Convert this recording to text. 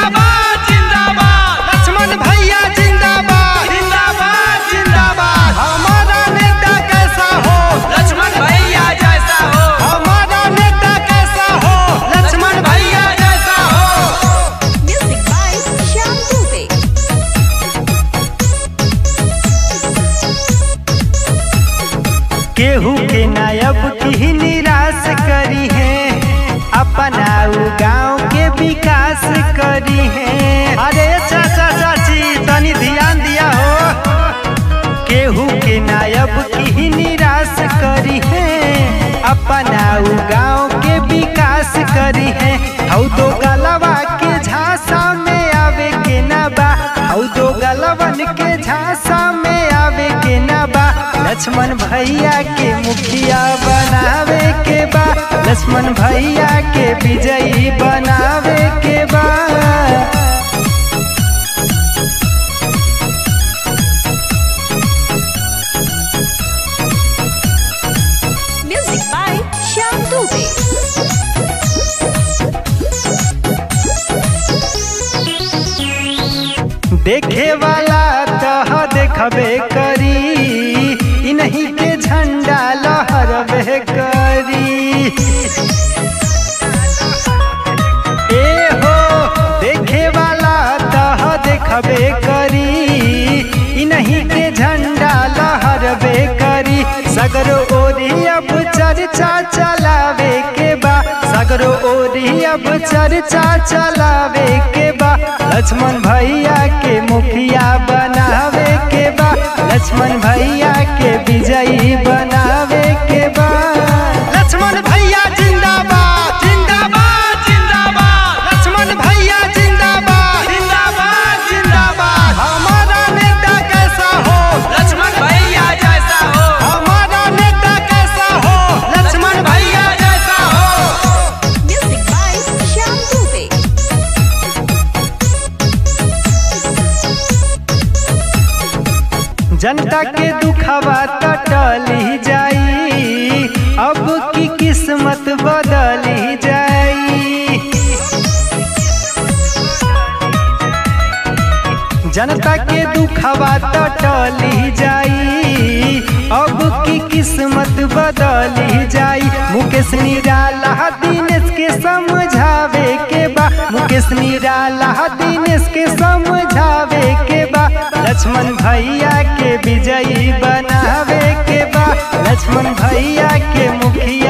जिंदाबाद जिंदाबाद लक्ष्मण भैया जिंदाबाद जिंदाबाद जिंदाबाद हमारा नेता कैसा हो लक्ष्मण भैया जैसा हो हमारा नेता कैसा हो लक्ष्मण भैया जैसा हो Music by Shyam Dubey. केहू के नायब की निराश करी है अपना उ गांव के विकास करी है अरे चाचा चाची तनी ध्यान दिया हो केहू के नायब की निराश करी है अपना उ गांव के विकास करी है हौ दो गलवा के झांसा में आवे के ना बा हौ दो गलवन के झांसा में आवे के ना बा लक्ष्मण भैया के मुखिया बनावे के बा लक्ष्मण भैया के विजयी बनावे के बा Music by Shyam Dubey. देखे वाला तह देखबे करी इ नहीं के झंडा लहरबे करी ए हो देखे वाला तह देखबे करी इ नहीं के झंडा लहरबे करी सगरो ओरी अब चर्चा चलावे के बा सगरो ओरी अब चर्चा चलावे के बा लक्ष्मण भैया के मुखिया बनावे के बा लक्ष्मण भैया के विजयी बनावे के बा लक्ष्मण भैया जिंदाबाद जिंदाबाद जिंदाबाद लक्ष्मण भैया जिंदाबाद जिंदाबाद जिंदाबाद हमारा नेता कैसा हो लक्ष्मण भैया जैसा हो हमारा नेता कैसा हो लक्ष्मण भैया जैसा हो Music by Shyam Dubey. जनता के दुखवा तो टली जाई अब की किस्मत बदली जाई जनता के दुखवा तो टली जाई अब की किस्मत बदली जाई मुकेश निराला दिनेश के समझावे के बा मुकेश निराला दिनेश के समझावे के बा लक्ष्मण भैया के विजयी बनावे के बा लक्ष्मण भैया के मुखिया